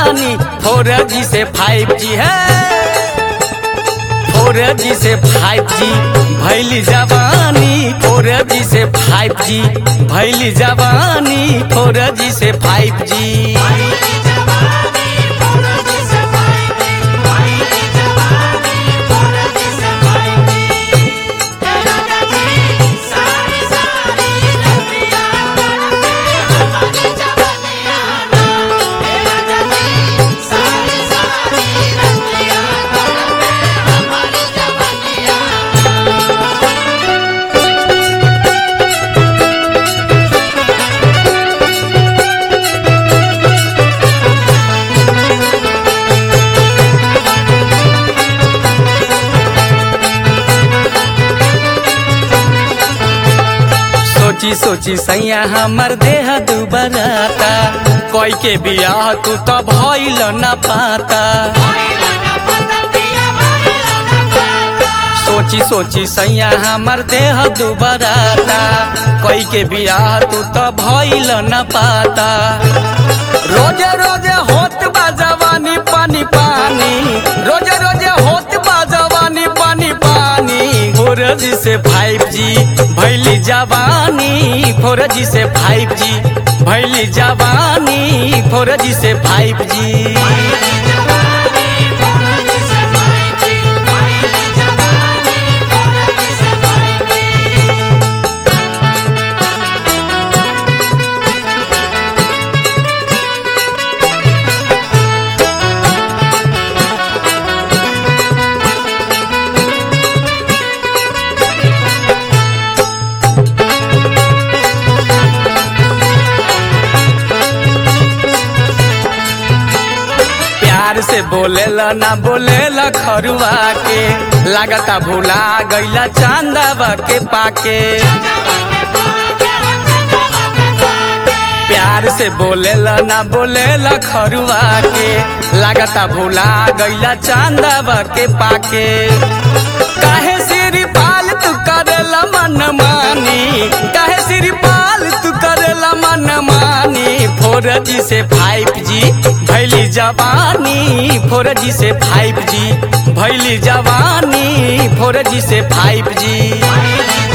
जवानी four G से five G है फोर जी से फाइव जी भैली जवानी फोर जी से फाइव जी भैली जवानी फोर जी से फाइव जी सोची सोची सैया हमर देह दुबराता कोई के बियाह तू तो भइल न पाता सोची सोची सैया हमर देह दुबराता कोई के बियाह तू तो भइल न पाता रोजे रोजे होत बा जवानी पानी पानी रोजे रोजे होत बा जवानी पानी पानी फोर जी से फाइव जी भैली जवानी फोर जी से फाइव जी भैली जवानी फोर जी से फाइव जी प्यार से बोलेला ना बोलेला खरुआ के लागता भूला गईला चांदावा के पाके प्यार से बोलेला ना बोलेला खरुआ के लागता भूला गईला चांदावा के पाके काहे सिर पाल तू करेला मन मानी काहे सिर पाल तू करेला मन मानी फोर जी से फाइव जी भैली जवानी फोर जी से फाइव जी भैली जवानी फोर जी से फाइव जी